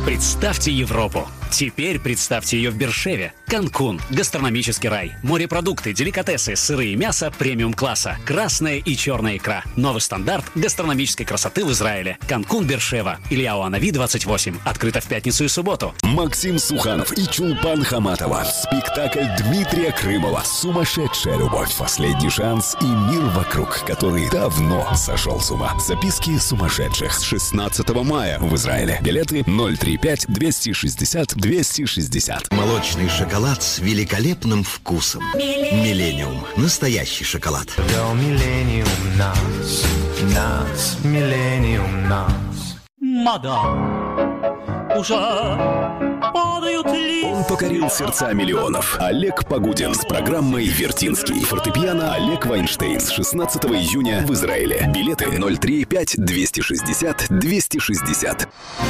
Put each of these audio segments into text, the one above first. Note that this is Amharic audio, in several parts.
Представьте Европу. Теперь представьте ее в Бершеве. Канкун, гастрономический рай, морепродукты, деликатесы, сыры и мясо премиум-класса, красная и черная икра. Новый стандарт гастрономической красоты в Израиле. Канкун Бершева. Илья Уанави, 28. Открыто в пятницу и субботу. Максим Суханов и Чулпан Хаматова. Спектакль Дмитрия Крымова «Сумасшедшая любовь». Последний шанс и мир вокруг, который давно сошел с ума. Записки сумасшедших с 16 мая в Израиле. Билеты 035 260 260. Молочный шоколад с великолепным вкусом. Миллениум. Настоящий шоколад. До миллениум нас, нас, миллениум нас. Мадам, уже падают листья. Он покорил сердца миллионов. Олег Погудин с программой «Вертинский». Фортепиано Олег Вайнштейн с 16 июня в Израиле. Билеты 035 260 260.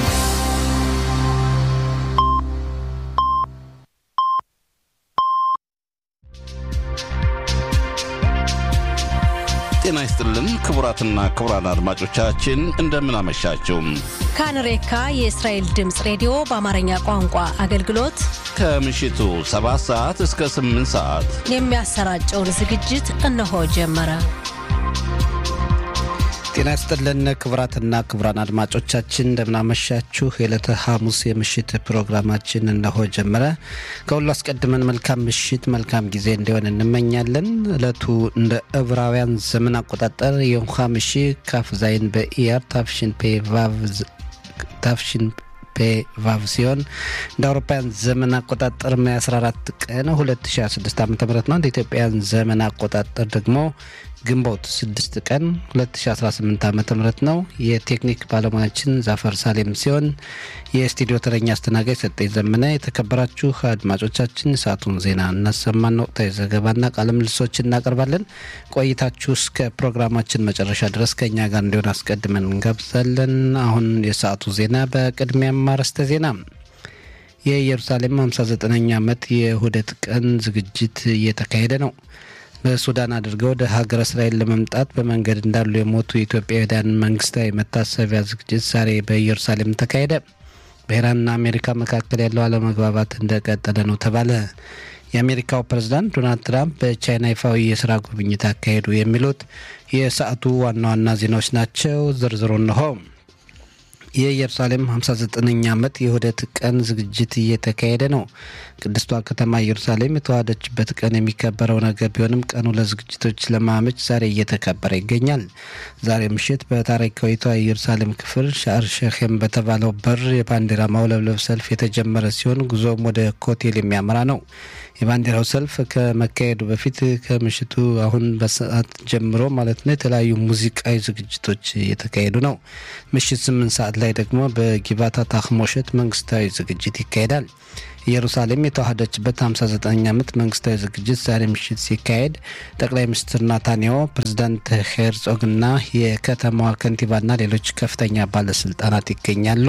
ጤና ይስጥልን ክቡራትና ክቡራን አድማጮቻችን እንደምን አመሻችሁ። ካንሬካ የእስራኤል ድምፅ ሬዲዮ በአማርኛ ቋንቋ አገልግሎት ከምሽቱ 7 ሰዓት እስከ 8 ሰዓት የሚያሰራጨውን ዝግጅት እነሆ ጀመረ። ጤና ይስጥልን ክቡራትና ክቡራን አድማጮቻችን እንደምናመሻችሁ። የዕለተ ሐሙስ የምሽት ፕሮግራማችን እነሆ ጀመረ። ከሁሉ አስቀድመን መልካም ምሽት፣ መልካም ጊዜ እንዲሆን እንመኛለን። ዕለቱ እንደ ዕብራውያን ዘመን አቆጣጠር የንኳ ምሺ ካፍ ዛይን በኢያር ታፍሽን ፔ ቫቭ ታፍሽን ፔ ቫቭ ሲሆን እንደ አውሮፓውያን ዘመን አቆጣጠር ሜይ 14 ቀን 2016 ዓ ም ነው። እንደ ኢትዮጵያን ዘመን አቆጣጠር ደግሞ ግንቦት 6 ቀን 2018 ዓ ም ነው። የቴክኒክ ባለሙያችን ዛፈር ሳሌም ሲሆን የስቱዲዮ ተረኛ አስተናጋጅ ሰጠኝ ዘመነ። የተከበራችሁ አድማጮቻችን ሰዓቱን ዜና እናሰማን፣ ወቅታዊ ዘገባና ቃለ ምልሶች እናቀርባለን። ቆይታችሁ እስከ ፕሮግራማችን መጨረሻ ድረስ ከእኛ ጋር እንዲሆን አስቀድመን እንጋብዛለን። አሁን የሰዓቱ ዜና በቅድሚያም አርዕስተ ዜና የኢየሩሳሌም 59ኛ ዓመት የውህደት ቀን ዝግጅት እየተካሄደ ነው። በሱዳን አድርገው ወደ ሀገረ እስራኤል ለመምጣት በመንገድ እንዳሉ የሞቱ የኢትዮጵያውያን መንግስታዊ መታሰቢያ ዝግጅት ዛሬ በኢየሩሳሌም ተካሄደ። በኢራንና አሜሪካ መካከል ያለው አለመግባባት እንደቀጠለ ነው ተባለ። የአሜሪካው ፕሬዝዳንት ዶናልድ ትራምፕ በቻይና ይፋዊ የስራ ጉብኝት አካሄዱ። የሚሉት የሰዓቱ ዋና ዋና ዜናዎች ናቸው። ዝርዝሩ እንሆ። የኢየሩሳሌም 59ኛ ዓመት የውህደት ቀን ዝግጅት እየተካሄደ ነው። ቅድስቷ ከተማ ኢየሩሳሌም የተዋሃደችበት ቀን የሚከበረው ነገር ቢሆንም ቀኑ ለዝግጅቶች ለማመች ዛሬ እየተከበረ ይገኛል። ዛሬ ምሽት በታሪካዊቷ የኢየሩሳሌም ክፍል ሻር ሸኼም በተባለው በር የባንዲራ ማውለብለብ ሰልፍ የተጀመረ ሲሆን ጉዞም ወደ ኮቴል የሚያመራ ነው። የባንዲራው ሰልፍ ከመካሄዱ በፊት ከምሽቱ አሁን በሰዓት ጀምሮ ማለት ነው የተለያዩ ሙዚቃዊ ዝግጅቶች እየተካሄዱ ነው። ምሽት ስምንት ሰዓት ላይ ደግሞ በጊባታ ታክሞሸት መንግስታዊ ዝግጅት ይካሄዳል። ኢየሩሳሌም የተዋሃደችበት 59 ዓመት መንግስታዊ ዝግጅት ዛሬ ምሽት ሲካሄድ ጠቅላይ ሚኒስትር ናታንያሁ፣ ፕሬዚዳንት ሄርጾግና የከተማዋ ከንቲባና ሌሎች ከፍተኛ ባለስልጣናት ይገኛሉ።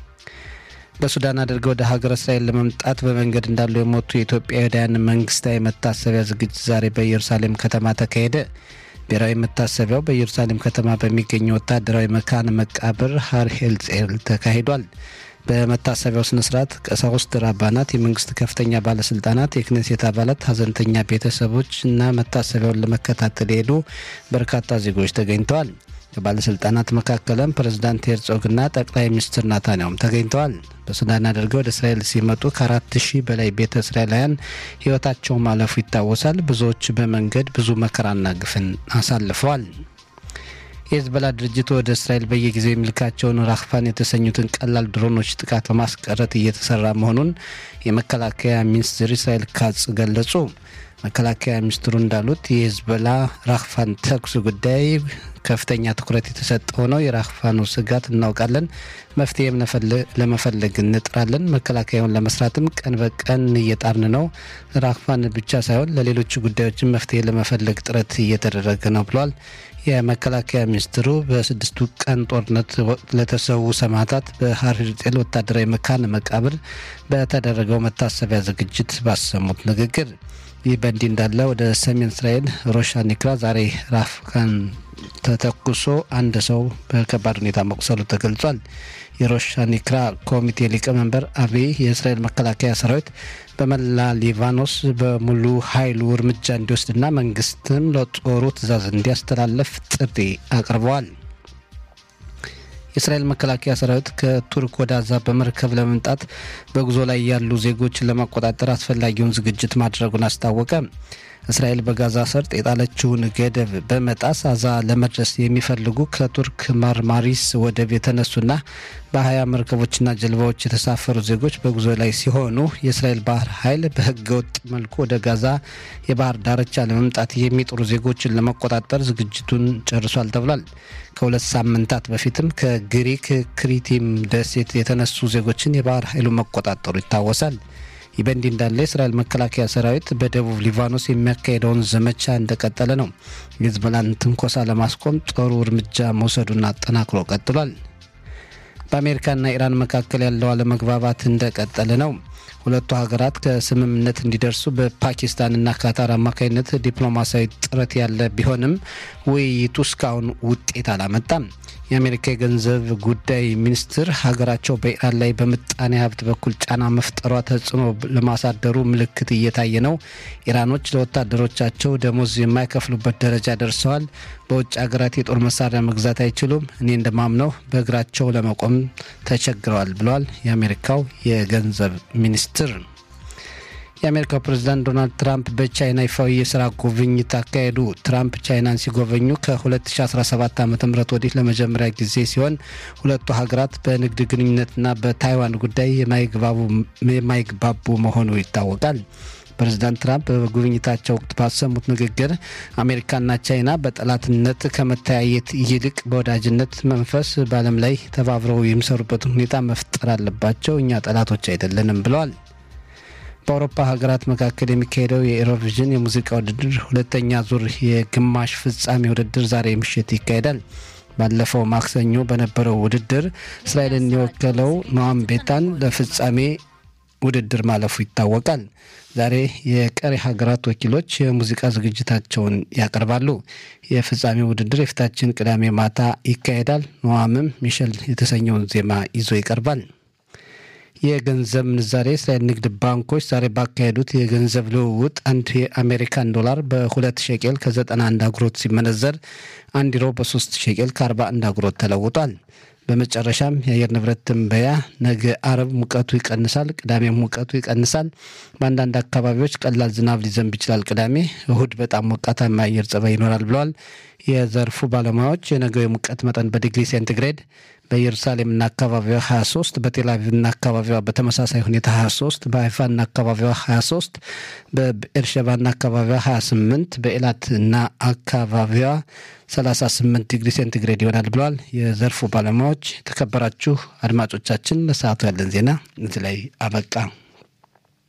በሱዳን አድርገው ወደ ሀገረ እስራኤል ለመምጣት በመንገድ እንዳሉ የሞቱ የኢትዮጵያውያን መንግስታዊ መታሰቢያ ዝግጅት ዛሬ በኢየሩሳሌም ከተማ ተካሄደ። ብሔራዊ መታሰቢያው በኢየሩሳሌም ከተማ በሚገኘው ወታደራዊ መካነ መቃብር ሀር ሄልጼል ተካሂዷል። በመታሰቢያው ስነ ስርዓት ቀሳውስት፣ ራባናት፣ የመንግስት ከፍተኛ ባለስልጣናት፣ የክኔሴት አባላት፣ ሀዘንተኛ ቤተሰቦች እና መታሰቢያውን ለመከታተል የሄዱ በርካታ ዜጎች ተገኝተዋል። ከባለስልጣናት መካከልም ፕሬዝዳንት ሄርጾግና ጠቅላይ ሚኒስትር ናታንያሁም ተገኝተዋል። በሱዳን አድርገው ወደ እስራኤል ሲመጡ ከአራት ሺህ በላይ ቤተ እስራኤላውያን ህይወታቸው ማለፉ ይታወሳል። ብዙዎች በመንገድ ብዙ መከራና ግፍን አሳልፈዋል። የህዝበላ ድርጅት ወደ እስራኤል በየጊዜው የሚልካቸውን ራክፋን የተሰኙትን ቀላል ድሮኖች ጥቃት ለማስቀረት እየተሰራ መሆኑን የመከላከያ ሚኒስትር እስራኤል ካጽ ገለጹ። መከላከያ ሚኒስትሩ እንዳሉት የህዝበላ ራክፋን ተኩስ ጉዳይ ከፍተኛ ትኩረት የተሰጠው ነው። የራክፋኑ ስጋት እናውቃለን፣ መፍትሄም ለመፈለግ እንጥራለን። መከላከያውን ለመስራትም ቀን በቀን እየጣርን ነው። ራክፋን ብቻ ሳይሆን ለሌሎች ጉዳዮችን መፍትሄ ለመፈለግ ጥረት እየተደረገ ነው ብሏል። የመከላከያ ሚኒስትሩ በስድስቱ ቀን ጦርነት ወቅት ለተሰዉ ሰማዕታት በሀር ሄርጤል ወታደራዊ መካነ መቃብር በተደረገው መታሰቢያ ዝግጅት ባሰሙት ንግግር ይህ በእንዲህ እንዳለ ወደ ሰሜን እስራኤል ሮሻ ኒክራ ዛሬ ራፍካን ተተኩሶ አንድ ሰው በከባድ ሁኔታ መቁሰሉ ተገልጿል። የሮሻኒክራ ኮሚቴ ሊቀመንበር አብይ የእስራኤል መከላከያ ሰራዊት በመላ ሊባኖስ በሙሉ ኃይሉ እርምጃ እንዲወስድና መንግስትም ለጦሩ ትዕዛዝ እንዲያስተላለፍ ጥሪ አቅርበዋል። የእስራኤል መከላከያ ሰራዊት ከቱርክ ወደ አዛ በመርከብ ለመምጣት በጉዞ ላይ ያሉ ዜጎችን ለማቆጣጠር አስፈላጊውን ዝግጅት ማድረጉን አስታወቀ። እስራኤል በጋዛ ሰርጥ የጣለችውን ገደብ በመጣስ አዛ ለመድረስ የሚፈልጉ ከቱርክ ማርማሪስ ወደብ የተነሱና በሀያ መርከቦችና ጀልባዎች የተሳፈሩ ዜጎች በጉዞ ላይ ሲሆኑ የእስራኤል ባህር ኃይል በህገ ወጥ መልኩ ወደ ጋዛ የባህር ዳርቻ ለመምጣት የሚጥሩ ዜጎችን ለመቆጣጠር ዝግጅቱን ጨርሷል ተብሏል። ከሁለት ሳምንታት በፊትም ከግሪክ ክሪቲም ደሴት የተነሱ ዜጎችን የባህር ኃይሉ መቆጣጠሩ ይታወሳል። ይህ በእንዲህ እንዳለ የእስራኤል መከላከያ ሰራዊት በደቡብ ሊባኖስ የሚያካሄደውን ዘመቻ እንደቀጠለ ነው። የሂዝቦላን ትንኮሳ ለማስቆም ጦሩ እርምጃ መውሰዱን አጠናክሮ ቀጥሏል። በአሜሪካና ኢራን መካከል ያለው አለመግባባት እንደቀጠለ ነው። ሁለቱ ሀገራት ከስምምነት እንዲደርሱ በፓኪስታንና ካታር አማካኝነት ዲፕሎማሲያዊ ጥረት ያለ ቢሆንም ውይይቱ እስካሁን ውጤት አላመጣም። የአሜሪካ የገንዘብ ጉዳይ ሚኒስትር ሀገራቸው በኢራን ላይ በምጣኔ ሀብት በኩል ጫና መፍጠሯ ተጽዕኖ ለማሳደሩ ምልክት እየታየ ነው። ኢራኖች ለወታደሮቻቸው ደሞዝ የማይከፍሉበት ደረጃ ደርሰዋል። በውጭ ሀገራት የጦር መሳሪያ መግዛት አይችሉም። እኔ እንደማምነው በእግራቸው ለመቆም ተቸግረዋል ብለዋል የአሜሪካው የገንዘብ ሚኒስትር። የአሜሪካው ፕሬዝዳንት ዶናልድ ትራምፕ በቻይና ይፋዊ የስራ ጉብኝት አካሄዱ። ትራምፕ ቻይናን ሲጎበኙ ከ2017 ዓ ም ወዲህ ለመጀመሪያ ጊዜ ሲሆን ሁለቱ ሀገራት በንግድ ግንኙነትና በታይዋን ጉዳይ የማይግባቡ መሆኑ ይታወቃል። ፕሬዚዳንት ትራምፕ በጉብኝታቸው ወቅት ባሰሙት ንግግር አሜሪካና ቻይና በጠላትነት ከመተያየት ይልቅ በወዳጅነት መንፈስ በዓለም ላይ ተባብረው የሚሰሩበትን ሁኔታ መፍጠር አለባቸው። እኛ ጠላቶች አይደለንም ብለዋል። በአውሮፓ ሀገራት መካከል የሚካሄደው የኤሮቪዥን የሙዚቃ ውድድር ሁለተኛ ዙር የግማሽ ፍጻሜ ውድድር ዛሬ ምሽት ይካሄዳል። ባለፈው ማክሰኞ በነበረው ውድድር እስራኤልን የወከለው ኖአም ቤታን ለፍጻሜ ውድድር ማለፉ ይታወቃል። ዛሬ የቀሪ ሀገራት ወኪሎች የሙዚቃ ዝግጅታቸውን ያቀርባሉ። የፍጻሜ ውድድር የፊታችን ቅዳሜ ማታ ይካሄዳል። ኖአምም ሚሸል የተሰኘውን ዜማ ይዞ ይቀርባል። የገንዘብ ምንዛሬ እስራኤል ንግድ ባንኮች ዛሬ ባካሄዱት የገንዘብ ልውውጥ አንድ የአሜሪካን ዶላር በሁለት ሸቄል ከ91 አጉሮት ሲመነዘር አንድ ዩሮ በ3 ሸቄል ከ41 አጉሮት ተለውጧል። በመጨረሻም የአየር ንብረት ትንበያ ነገ አረብ ሙቀቱ ይቀንሳል፣ ቅዳሜም ሙቀቱ ይቀንሳል። በአንዳንድ አካባቢዎች ቀላል ዝናብ ሊዘንብ ይችላል። ቅዳሜ፣ እሁድ በጣም ሞቃታማ የአየር ጸባይ ይኖራል ብለዋል የዘርፉ ባለሙያዎች። የነገው የሙቀት መጠን በዲግሪ ሴንቲግሬድ በኢየሩሳሌምና አካባቢዋ 23 በቴልአቪቭና አካባቢዋ በተመሳሳይ ሁኔታ 23 በሀይፋና አካባቢዋ 23 በኤርሸባና አካባቢዋ 28 በኤላትና አካባቢዋ 38 ዲግሪ ሴንቲግሬድ ይሆናል ብለዋል የዘርፉ ባለሙያዎች። የተከበራችሁ አድማጮቻችን ለሰዓቱ ያለን ዜና እዚህ ላይ አበቃ።